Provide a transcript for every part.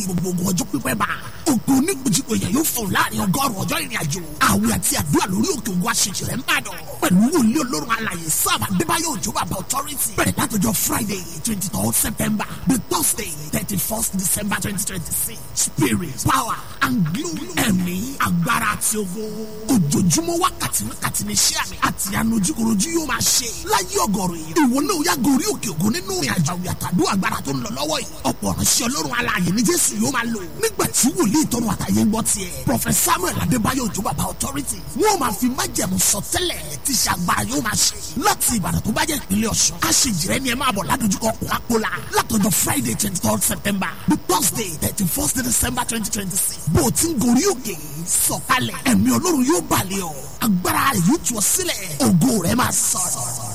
gbogbo ogun ọjọ́ pípẹ́ bá. ògùn onígbòjìgbò yẹn yóò fún láàrin ọgọ́rùn-ún ọjọ́ ìrìn àjò. àwẹ̀ àti àdúrà lórí òkè ògùn aṣèjì rẹ̀ ń bàdàn. pẹ̀lú wòlíì olórun alàyè sábà adébáyọ̀ òjò bàbá authority. bẹ̀rẹ̀ látọjọ́ friday twenty third september the thursday thirty first december twenty twenty six spirit power and glory ẹ̀mí agbára àti ogo. ojoojúmọ́ wákàtí wákàtí ní iṣẹ́ àmì àti ànojúkorojú yóò máa ṣe. láyé ọgọ́rùn yìí ìwọ náà yá gorí òkè ògùn nínú ìrìn àjò àwìn àtàdó agbára tó ń lọ lọ́wọ́ yìí. ọ̀pọ̀ ránṣẹ́ ọlọ́run alààyè ní jésù yóò máa lò. nígbà tí wòlíì tọrọ àtàyè ń gbọ́ tiẹ̀. prọfẹ̀t samuel adébáyọ̀ òjò bàbá authority. wọ́n máa fi májẹ̀mú sọtẹ́lẹ̀ tí ṣàgbára yóò máa ṣe. láti ìbàdàn tó bá jẹ́ ìpínlẹ̀ ọ̀ṣun. a ṣe jìrẹ́ ni ẹ máa bọ̀ ládojúkọ kólákólá. látọjọ́ friday twenty third september the thursday thirty first december twenty twenty six. bó o ti ń gorí òkè sọ̀kalẹ̀ ẹ̀mí ọlọ́run yóò balẹ̀ ọ́ agbára rẹ̀ yóò tú ọ sílẹ̀ ògo rẹ̀ máa sọ̀rọ̀.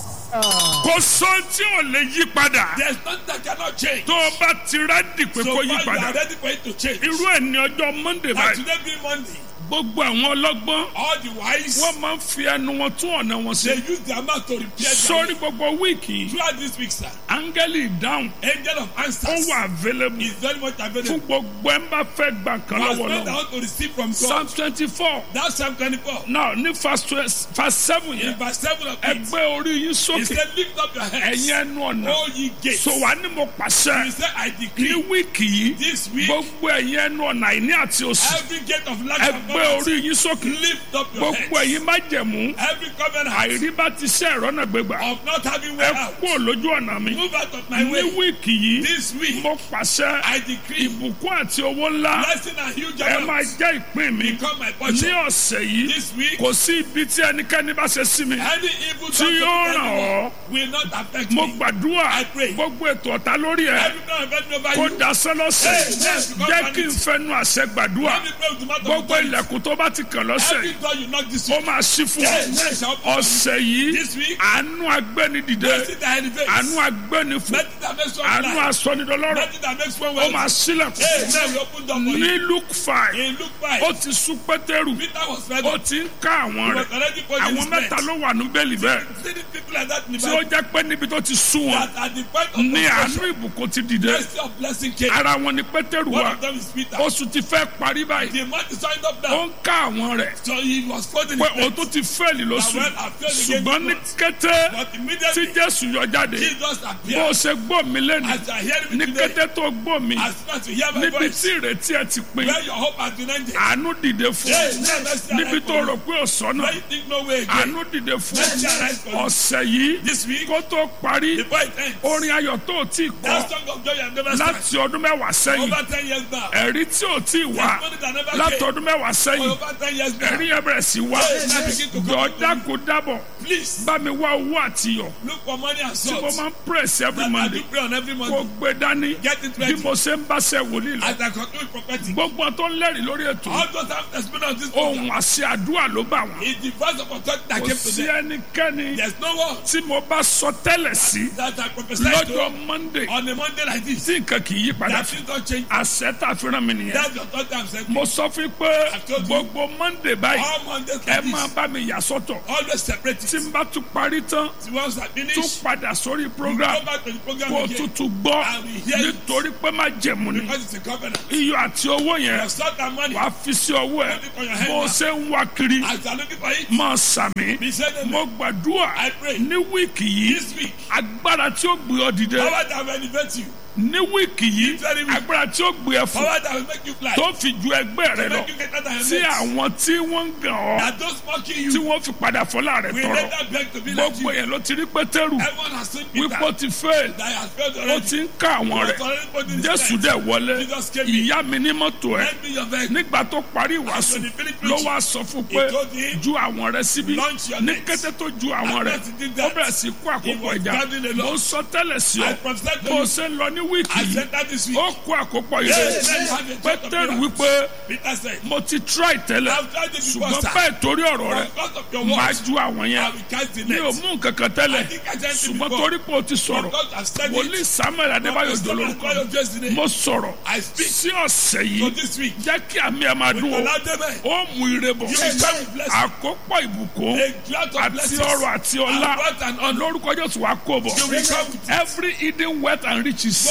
kò sọ tí ò lè yí padà. There's nothing that cannot change. tó o bá ti rẹ́dì pé So kó far yí you are padà. ready for it to change. irú ẹ̀ ní ọjọ́ monday And báyìí. today being Monday, gbogbo àwọn ọlọ́gbọ́n all the wise, wọ́n máa ń fi ẹnu wọn tún ọ̀nà wọn they sí. use their mouth to repair their sórí way. gbogbo wíìkì yìí Throughout this week, sir, áńgẹ́lì ìdáhùn angel of ó answers wà available is very much fún available. gbogbo ẹ̀ ń bá fẹ́ gbà kan For us lọ́wọ́ men that lọ́wọ́. want to receive from psalm God, twenty four that's Psalm 24. náà ní verse twe- verse seven In yẹn verse 7 of it, ẹgbẹ́ orí yín he sókè said, Lift up your heads, ẹ̀yin ẹnu ọ̀nà all ye gates. so wà ní mo pàṣẹ He said, I ní decree wíìkì yìí this week, gbogbo ẹ̀yin ẹnu ọ̀nà àìní àti òsì every gate of lack and ẹgbẹ́ orí poverty, yín sókè lift up your gbogbo heads. ẹ̀yin má jẹ̀mú Every covenant àìrí bá ti ṣe ẹ̀rọ náà gbégbà of not having ẹ way out, kú lójú ọ̀nà mi move out of my ní way. wíìkì yìí This week, mo pàṣẹ I decree ìbùkún àti owó ńlá blessing and huge ẹ máa amounts jẹ́ ìpín mi become my ní portion. ọ̀sẹ̀ yìí This week, kò sí ibi tí ẹnikẹ́ni bá ṣe sí mi any evil tí thought yóò of ràn anyone ọ́ will not affect mo me. gbàdúrà I pray. gbogbo ètò ọ̀tá lórí ẹ̀ Every time I bend over kó you, dasẹ́ lọ́sẹ̀ Hey, yes, because jẹ́ man kí n is- fẹnu àṣẹ gbàdúrà every prayer with the mouth of gbogbo authority, ilẹ̀kùn tó bá ti kàn lọ́sẹ̀ every door you knock this ó week, máa ṣí fún ọ Hey, yes, shall open ọ̀sẹ̀ yìí This week, àánú agbẹ́ni dìde blessing that elevates, àánú agbẹ́ni fún blessing that makes one àánú blind, asọ́nidọ́lọ́rọ̀ blessing that makes one ó well. máa sílẹ̀kùn Hey, now we open door for ní you. luke five In Luke 5, ó ti sún pétérù Peter was ready. ó ti ń ká àwọn He was rẹ̀ already putting àwọn his mẹ́ta net. ló wà ní bẹ́ẹ̀lì bẹ́ẹ̀ See the people like that in the tí ó Bible, jẹ́ pé níbi tó ti sún wọn that at the point of ní àánú confession, ìbùkún ti dìde mercy of blessing came. ara wọn ni pétérù One wà of them is Peter. oṣù ti fẹ́ parí báyìí The man is signed up ó now. ń ká àwọn rẹ̀ So he was quoting pé his o tún ti fẹ́ẹ̀lì lóṣù That well, I failed again ṣùgbọ́n ní this kété But tí immediately, jésù yọ jáde Jesus bó o appeared. ṣe gbọ́ mi lẹ́nu As you are hearing ní me today, kété tó gbọ́ mi as soon as you hear my níbi voice, tí ìrètí ẹ ti pin where your hope has been ended, àánú dìde fún Hey, ọ let mercy níbi arise tó for rò you. pé ọ̀sán náà Where you think no way again. àánú dìde fún Mercy arise for ọ you. ọ̀sẹ̀ yìí This week, kó tó parí before it ends, orin ayọ̀ tó o tí kọ that song of joy you have never sang. láti ọdún mẹ́wàá sẹ́yìn Over 10 years now. ẹ̀rí tí ò tí wà Testimony that never láti came. ọdún mẹ́wàá For sẹ́yìn over 10 years now. ẹ̀rí yẹn bẹ̀rẹ̀ sí wá Hey, now begin to come jọ back to dákú dábọ̀ Please, bá mi wá owó àtiyọ̀ look for money and tí mo salt. máa ń press every That I monday do pray on every kó Monday. gbé dání Get it bí ready. mo ṣe ń bá ṣe wòlíì lọ As I conclude prophetic. gbogbo tó ń lẹ́rìí lórí ètò All those have testimony on this ohun program. àṣẹ àdúrà ló bá wọn It's the voice of authority that kò came to sí them. ẹnikẹ́ni There's no one tí mo bá sọ tẹ́lẹ̀ sí that I prophesied to lọ́jọ́ monday on a Monday like this. tí nǹkan kì í yí padà That things don't change. àṣẹ tá a fi rán mi nìyẹn That's the authority I'm saying. mo sọ fún yín pé told you. gbogbo monday báyìí All Mondays ẹ like máa this. bá mi yà sọ́tọ̀ Always separate tí it. n bá tún parí tán Once I tún finish, padà sórí you program go back to the program kó o again. tútù gbọ́ I will hear it. nítorí pé má jẹ̀mú ni Because it's a covenant. iyọ̀ àti owó yẹn Your salt and money. wàá fi sí ọwọ́ ẹ̀ Put it on your head bó o now. ṣe ń wá kiri As you are looking for it, máa sàmì be said amen. mo gbàdúrà I pray. ní wíìkì yìí This week, agbára tí ó gbé ọ dìde power that will elevate you. ní wíìkì yìí Very weak. agbára tí ó gbé ẹ fún Power that will make you fly. tó fi ju ẹgbẹ́ rẹ To lọ make you greater than your tí mates. àwọn tí wọ́n ń gàn ọ́ That those mocking tí you wọ́n fi padà fọlá rẹ will tọrọ later beg to be like gbogbo you. yẹn ló ti rí pétérù Everyone has seen Peter wípé ó ti fail that has failed ó already. ti ń ká àwọn He rẹ̀ was already put in his jésù place. dẹ̀ wọlé Jesus came in. ìyá mi ní mọ́tò ẹ̀ Lend me your vehicle. nígbà tó parí ìwàásù And when he finished ló preaching, wá sọ fún he pé told him, ju àwọn rẹ̀ síbí "Launch your ní nets." kété tó ju àwọn And rẹ̀ as he did ó that, bẹ̀rẹ̀ sí kó he àkókò was ẹja gathering a lot. mo sọ tẹ́lẹ̀ sí I ọ prophesied to bó o you. ṣe ń lọ ní wíìkì I yìí said that this week. ó kó àkópọ̀ Yes, yìí let me have a church of pétérù miracles. wípé Peter said, mo ti try tẹ́lẹ̀ I've tried it before, ṣùgbọ́n sir. bẹ́ẹ̀ torí ọ̀rọ̀ rẹ̀ Because of your máa words, ju àwọn I yẹn will cast the mi ò net. mú nǹkan kan tẹ́lẹ̀ I think I said it ṣùgbọ́n before. torí pé o ti sọ̀rọ̀ Because I've said wòlíì it. samuel adébáyò Prophet jòlórúkọ Samuel Adébáyò Jésù ni. mo sọ̀rọ̀ I speak. sí ọ̀sẹ̀ So yìí this week, jẹ́ kí àmì ẹ̀ máa dún o Oladebe, ó mú ire bọ̀ you will come with blessing. àkópọ̀ ìbùkún A cloud of àti blessings. ọrọ̀ àti ọlá And wealth and honor. lórúkọ jésù wàá kó bọ̀ You will come with it. every hidden wealth and riches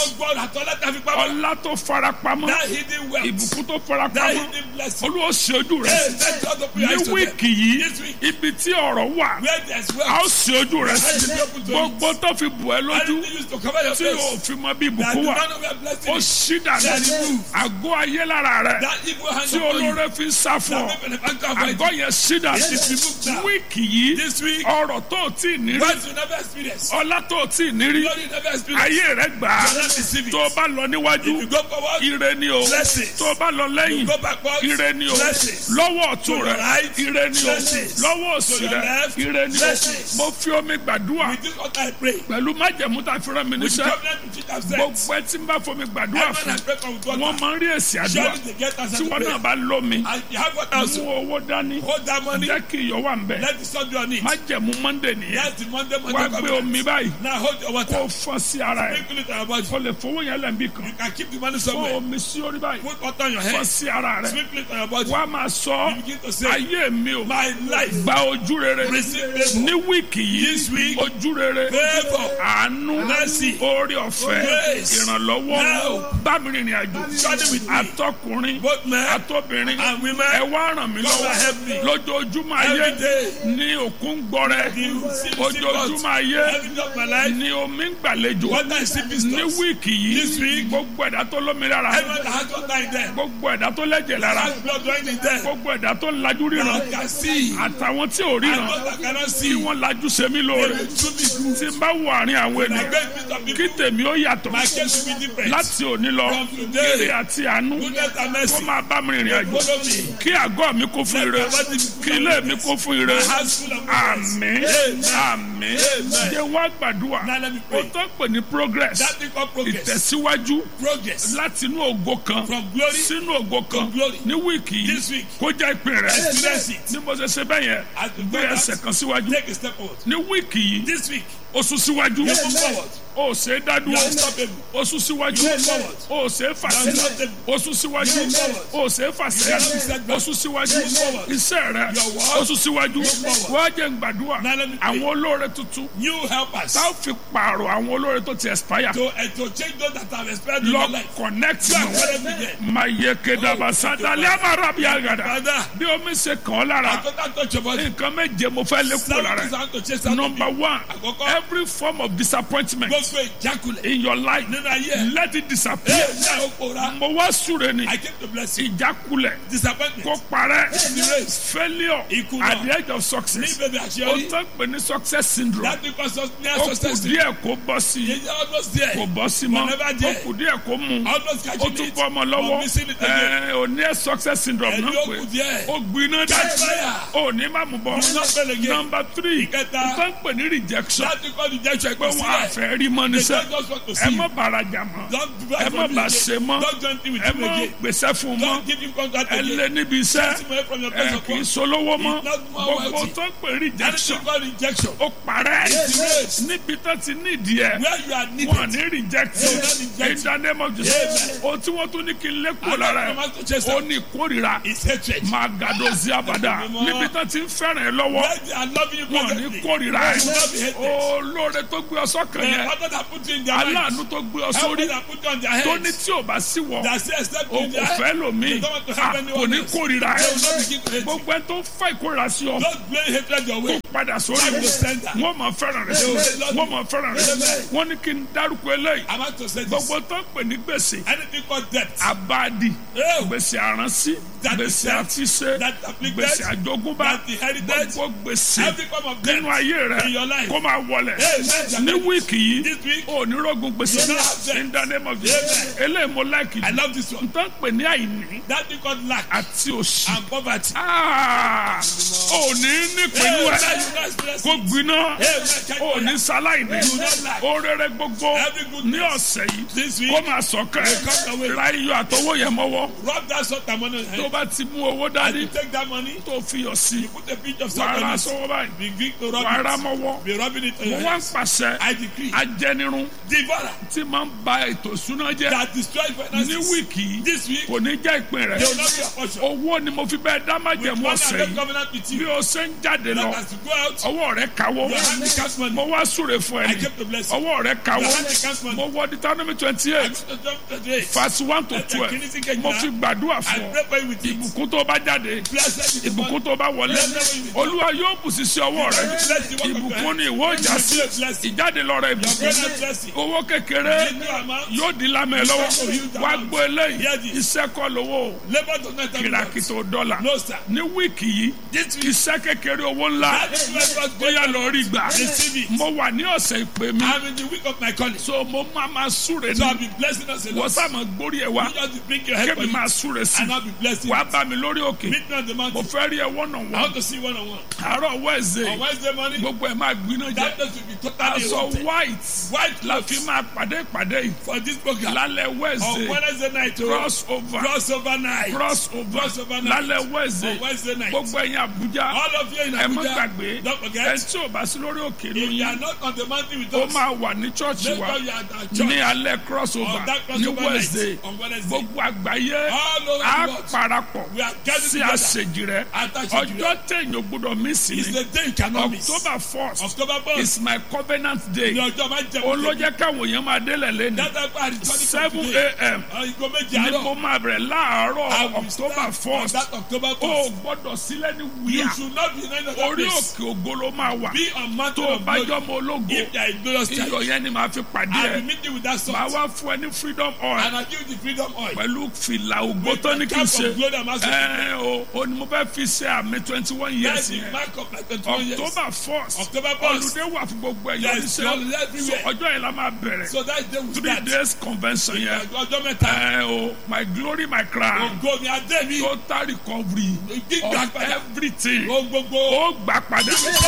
Gbogbo àtọ́lá tàbí pamọ́. ọlá tó farapamọ́ That hidden wealth. ìbùkún tó That farapamọ́ hidden blessing. olúwa ṣe ojú rẹ Hey, let God open your ní eyes to them. wíìkì yìí This week. ibi tí ọ̀rọ̀ wà Where there's a ó wealth. ṣe ojú rẹ Let it be open to you. gbogbo tó fi bù ẹ́ lójú Anything used to cover your tí o face. fi mọ bí That ìbùkún the wà man of your blessing ó is. ṣí dànù Let it move. àgọ́ ayé lára rẹ That evil hand tí upon you. olóore fi ń sá fún ọ That people in the bank of àgọ́ yẹn ṣí dànù It is removed now. wíìkì yìí This week. ọrọ̀ tó o tí ì ní rí Wealth you never experience. ọlá tó o tí ì ní rí Glory you never experience. ayé rẹ gbà á You will not receive it. tó o bá lọ níwájú If you go forward. ire ni o Blessings. tó o bá lọ lẹ́yìn Go backward. ire ni o Blessings. lọ́wọ́ ọ̀tún To rẹ your right. ire ni o Blessings. lọ́wọ́ òsì To your rẹ left. ire ni o Blessings. mo fi omi gbàdúrà With this altar I pray. pẹ̀lú májẹ̀mú tá a fi rán mi With the níṣẹ́ covenant which it has said. gbogbo ẹ tí ń bá fomi gbàdúrà Everyone fún I pray for with wọn water. máa ń rí èsì àdúrà Surely they get answer tí to wọn náà prayer. bá lómi And you have water also. mú owó dání Hold that money. jẹ́ kí iyọ̀ wà ń bẹ̀ Let the sun be on it. májẹ̀mú mọ́ndé nìyẹn That's the Monday wá Monday gbé covenant. omi báyìí Now hold your water. kó fọ́ sí ara ẹ̀ Sprinkle it on your body. kó lè fowó yẹn lẹ́ǹbí kan You can keep the money fọ́ somewhere. omi sí orí báyìí Put water on your fọ́ head. sí ara rẹ̀ Sprinkle it on your body. wá máa sọ You begin to say, ayé mi o My life. gba ojú rere Receive favor. ní wíìkì This yìí week. ojú rere Favor. àánú Mercy. orí ọ̀fẹ́ Grace. ìrànlọ́wọ́ Now. bá mi rìnrìn àjò Journey with me. atọkùnrin Both men atọbìnrin and women. ẹ wá ràn mí Come and help me. lọ́wọ́ lójoojúmọ́ ayé Every day. ní òkun gbọrẹ The sea- ojoojúmọ́ ayé Every day of my life. ní omi ń gbàlejò Water is sipping ní stores. wíìkì This yìí week. gbogbo ẹ̀dá tó lómi lára Everyone that has water in them. gbogbo ẹ̀dá tó lẹ́jẹ̀ lára Has blood running in them. gbogbo ẹ̀dá tó lajú ríran Now can see. àtàwọn tí ò And ríran those that cannot tí see. wọ́n lajú ṣe mí They lóore will do me good. tí n bá wọ àárín àwọn And I ènìyàn beg peace of kí people. tèmi ó yàtọ̀ My case will be different. láti òní lọ From today. ire àti àánú Goodness and kó mercy. máa bá mi rìnrìn àjò Follow me. kí àgọ́ mi kún fún ire kí ilé mi kún fún ire My house full of goodness. àmín àmín jẹ́ wá gbàdúrà Now let me ó pray. tó pè ní progress That thing called progress. ìtẹ̀síwájú Progress. láti inú ògo kan From glory. sínú ògo kan to glory. ní wíìkì This yìí week. kó jẹ́ ìpín rẹ̀ Experience it. ní mo ṣe ṣe bẹ́ẹ̀ yẹn As you gbé do that, ẹsẹ̀ kan síwájú Take a step forward. ní wíìkì yìí This week. ó sún síwájú You move forward. ó ṣe é You dádúró are unstoppable. ó sún síwájú You move forward. ó ṣe é fà You are sílẹ̀ unstoppable. ó sún síwájú You move forward. ó ṣe é fà sílẹ̀ You are unstoppable. ó sún síwájú You move forward. iṣẹ́ rẹ̀ Your work. ó sún síwájú forward. wọ́n á jẹ́ gbàdúrà Now let me pray. àwọn olóore tuntun New helpers. tá a fi pààrọ̀ àwọn olóore tó ti expire To, uh, to change those that have expired in lọ your life. connect You are mọ́ calling me there. mayekedaba sadali amarabi agada Father. bí omi ṣe kàn ọ́ lára I don't touch your body. nǹkan méje mo fẹ́ lé kúrò Seven lára things I ẹ̀. want to chase out of number you. one Àkọ́kọ́. every form of disappointment Gbogbo ìjákulẹ̀. in your life Nínú ayé. let it disappear Ee, ní àwọn òpòra. mo wá súre ni I came to bless you. ìjákulẹ̀ Disappointment. kó parẹ́ Disgrace. failure Ìkùnà. at the edge of Ní success bèbè ó àṣeyọrí. tán pè ní success syndrome That because of near ó kù success. díẹ̀ kó bọ́ sí i You're almost there. kò bọ́ sí mọ́ Whenever ó there. kù díẹ̀ kó mú Almost ó catching tún it. bọ́ ọmọ but lọ́wọ́ missing it again. ẹ̀ ò ní ẹ̀ success syndrome Ẹni náà ó pé kù díẹ̀. ó gbiná dá Catch fire. ó ní má mú bọ́ You not fail again. number three Ìkẹta. ó tán pè ní rejection That because rejection pé kò sí wọn there. àfẹ́ rí mọ́ They níṣẹ́ don't just want to ẹ see má you. bàrajà mọ́ Don't do ẹ that má for bà me ṣe again. mọ́ Don't join in with ẹ him má again. gbèsè fún mọ́ Don't give him contract ẹ lé again. níbi iṣẹ́ Take him away from your ẹ place of kì í work. solówó mọ́ He's not more gbogbo wealthy. tó pè rejection Anything called rejection. ó parẹ́ Disgrace. níbi tó ti nídìí ẹ̀ Where you are wọn needed. ní reject They will not reject in the name of Jesus ohun tí wọ́n tún ní kí n lé kúrò lára ẹ̀ Another to chase ó out ní ìkórìíra is hatred. máa gàdó sí abàdà níbi tó ti ń fẹ́ràn ẹ lọ́wọ́ Where they are loving you wọn ní presently. kórìíra They ẹ will not be hated. olóore tó gbé ọ sọ́kàn The yẹn other that put you in their mind. aláàánú tó gbé ọ Help sórí that put you on their tó ní heads. tí ò bá sí wọ That say except o in their kò head. fẹ́ lòmíì They don't want to a help kò anyone ní else. kórìíra They ẹ will not begin to hate you. gbogbo ẹ tó ń fa ìkórìíra sí ọ Don't blame hatred your kó way. padà sórí Back wọn to sender. wọn máa fẹ́ràn rẹ wọn máa fẹ́ràn rẹ wọn ní kí n dárúkọ eléyìí I'm about to say this. gbogbo tó ń pè ní gbèsè Anything called debt. abadi Oh, gbèsè àránsí That gbèsè is debt. àtiṣe That afflicted. gbèsè àjogúnbá That inherited. gbogbo gbèsè Every form of debt nínú ayé rẹ in your life. kó máa wọlẹ̀ Amen. ní wíìkì yìí This week, ò ní rògùn gbèsè You don't have debt. in the name of Jesus eléyìí mo láìkì I love this one. n tán pè ní àìní That thing called lack àti òṣì and poverty. Ah, ò ní ní pẹ̀lú Amen. ẹ̀ You guys bless kó me. gbiná Amen. Check ò your ní life. sáláìní You don't lack. ó rere gbogbo Every goodness. ní ọ̀sẹ̀ yìí This week, kó máa sọ̀kẹ́ will come your way. ra iyọ̀ àtọwọ́ yẹn mọ́wọ́ Rub that salt and money on your tó head. bá ti mú owó And dání you take that money, tó fi yọ sí you put a pinch of wà á salt ra on it. sọ́wọ́ báyìí Begin to wà á rub ra it. mọ́wọ́ Be rubbing it on mo your wá ń hands. pàṣẹ I decree. ajẹnirun Devourer tí máa ń ba ètò ìṣúná jẹ́ that destroys ní finances. wíìkì yìí This week, kò ní jẹ́ ìpín rẹ̀ they will not be a portion. owó ni mo fi bẹ́ẹ̀ dá With májẹ̀mú one ọ̀sẹ̀ and yìí covenant with bí you. o ṣe ń jáde lọ That as you go out, ọwọ́ rẹ̀ kawó your hand becomes money. mo wá súre fún I ẹni kept the blessing. ọwọ́ rẹ̀ kawó Your hand becomes money. mo wọ Deuteronomy twenty I eight go to jump today. verse one to Let the twelve Kennedy get mo you fi now. gbàdúrà I fún ọ pray for you with it. ìbùkún tó bá jáde Blessed is the ìbùkún one. tó bá wọlé olúwa yóò bù sí sí ọwọ́ rẹ Bless the work of your ìbùkún hand. ni ìwọ ìjà sí Bless blessing. ìjáde lọ rẹ Your ìbùkún present blessing. owó kékeré Little amount. yóò di lámẹ lọ́wọ́ wá gbọ́ eléyìí Hear this. iṣẹ́ kọ́ lówó Labor does not have kìràkìtò dọ́là No, sir. ní wíìkì yìí This week, iṣẹ́ kékeré owó ńlá that is where God bóyá lọ rí gbà Receive it. mo wà ní ọ̀sẹ̀ ìpè mi I'm in the week of my calling. So so mo máa ma súre I'll ní be blessing us a wọ́n lot. sàmọ̀ gbórí ẹ̀ wá You just bring your head for kébì it. máa súre sí And I'll be blessing wàá you. bá mi lórí òkè Meet me on the mo mountain. fẹ́ rí ẹ wọ́nà I wọ́n want to see one on one. àárọ̀ On wẹ́ẹ̀sẹ̀ Wednesday morning, gbogbo ẹ̀ máa gbiná jẹ́ that place will be totally aṣọ eroded. white White la clothes fi máa pàdé ìpàdé yìí for this program. lálẹ́ On wẹ́ẹ̀sẹ̀ Wednesday night, oh, cross over crossover night. cross over Crossover night. lálẹ́ On wẹ́ẹ̀sẹ̀ Wednesday night. gbogbo ẹ̀yin Àbújá All of you in ẹ má Abuja, gbàgbé don't ẹ forget, tí ò bá sí lórí òkè if you lóyún are not on the mountain with ó us, máa wà ní chọ́ọ̀chì make wa sure you are at our ní church. alẹ́ cross over On that ní crossover wẹ́ẹ̀sẹ̀ night. On Wednesday. gbogbo àgbáyé All over á the world. parapọ̀ We are gathered sí together. àṣejì rẹ At Àṣejì rẹ. ọjọ́ téèyàn ò gbọ́dọ̀ mí sí It's ni the day you cannot miss. October first October 1st. is my covenant day Ní ọjọ́ máa ń jẹ òun ló jẹ́ káwọn èèyàn máa délẹ̀ lẹ́nu Dátà pa àdìsọ́ní seven a.m. Ìgò méjì ni mo àárọ̀. máa bẹ̀rẹ̀ I láàárọ̀ will October start on first that October o 1st. gbọ́dọ̀ sílẹ̀ ní You wíyà should not be in any other orí place. òkè ògo ló máa wà Be on mountain tó o of bá glory. jọmọ ológo If there is glorious iyọ̀ church, yẹn ni màá fi pàdé I will ẹ̀ meet you with that màá salt. wá fún ẹ ní freedom oil And I give you the freedom oil. pẹ̀lú fìlà ògbó With tó ní the kí n cap ṣe of glory I'm asking ẹ o o ni mo fẹ́ fi ṣe àmì twenty one That's years the yẹn mark of my 21 years. October first October 1st. olùdé wà fún gbogbo ẹ̀yọ́ Yes, oníṣẹ́ holiday so everywhere. ọjọ́ yẹn la máa bẹ̀rẹ̀ So that day we three start. days convention yẹn Ọjọ́ mẹ́ta. ẹ o my glory my crown Ògo mi adé mi. total recovery Gbígbà of padà. everything Ohun gbogbo. ó gbà padà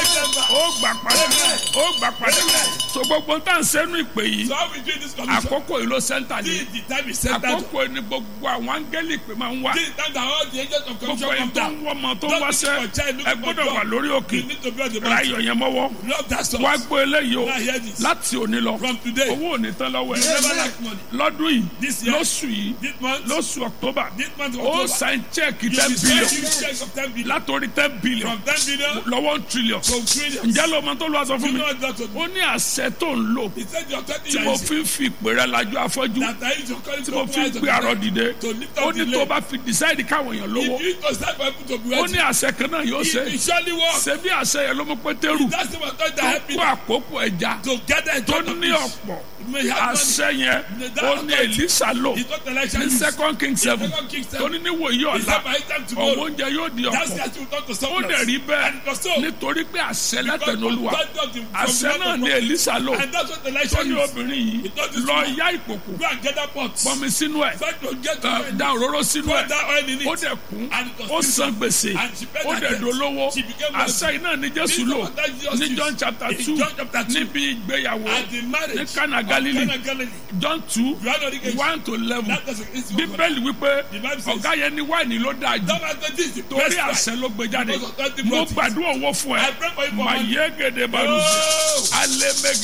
ó gbà padà ó gbà padà so gbogbo tá à ń sẹ́nu ìpè yìí So how we do this commission? àkókò yìí ló sẹ́ńtà This ní is the time is set down. àkókò yìí ni gbogbo àwọn áńgẹ́lì pè máa ń wá This is the time that all the angels of gbogbo commission ẹni come tó ń down. wọ́ ọmọ tó ń Don't wáṣẹ́ look for child, look ẹ for gbọ́dọ̀ job. wà lórí òkè You need to be on the ra mountain. iyọ̀ yẹn mọ́wọ́ Love that song. wá gbọ́ eléyìí o Now hear this. láti òní lọ From today, owó ò ní tán lọ́wọ́ you ẹ̀ never lack money. lọ́dún yìí This year, lóṣù yìí this month, lóṣù October this month of ó October, sign check you ten will billion receive checks of 10 billion. látòrí ten billion From 10 billion lọ́wọ́ one trillion to trillions. ǹjẹ́ ló mọ tó lọ́wọ́ sọ You fún mi know what that ó ní àṣẹ tó ń lò He said your 30 tí mo years fi ń fi ìpè rẹ lajú afọ́jú that I use your calling tí to mo fi ń open gbé eyes àrọ of the dìde to lift ó up ní the tó leg. bá fi decide káwọn èèyàn lówó If you to start for people to be ó ready, ní àṣẹ kan náà yóò it ṣe will surely work. ṣe bí àṣẹ yẹn ló mú pétérù That's the one that tó help kó me àkókò ẹja to gather a tó ton of ní fish. ọ̀pọ̀ You may have money. àṣẹ yẹn ó ní Èlíṣà lò It's not Elisha ní use. second king seven Second Kings tó seven. ní níwòyí He ọ̀la said by time ọ̀wọ́ tomorrow, oúnjẹ yóò di that's ọ̀pọ̀ the will talk to ó someone dẹ̀ else. rí bẹ́ẹ̀ And it was so. nítorí pé àṣẹ Because látẹnu Olúwa God got him from àṣẹ the náà mouth ní of Èlíṣà lò God. And that's what tó Elisha ní used. obìnrin yìí He told this lọ woman, yá ìkòkò Go and get that pot. pọnmi sínú ẹ̀ Try to get to ẹ, it. da òróró sínú Pour ẹ̀ that oil in it. ó dẹ̀ kún And it was ó filled san gbèsè And she paid ó her dẹ̀ debt. dolówó She became àṣẹ iná ní Jésù This lò was that Jesus ní used. John chapter In two John chapter two. níbi ìgbéyàwó At the marriage ní Cana of Galilee Cana Galilee. John two You had already get one to eleven That doesn't it's your bíbélì wípé The Bible says- ọ̀gá yẹn ní wáìnì ló dáa jù Don't ask this is the torí best price. àṣẹ ló gbé jáde Because of twenty mo properties. gbàdúrà owó fún ẹ I pray for you for mà money. yé gèdè balùwẹ̀ Oh! alẹ́ mẹ́gẹ́.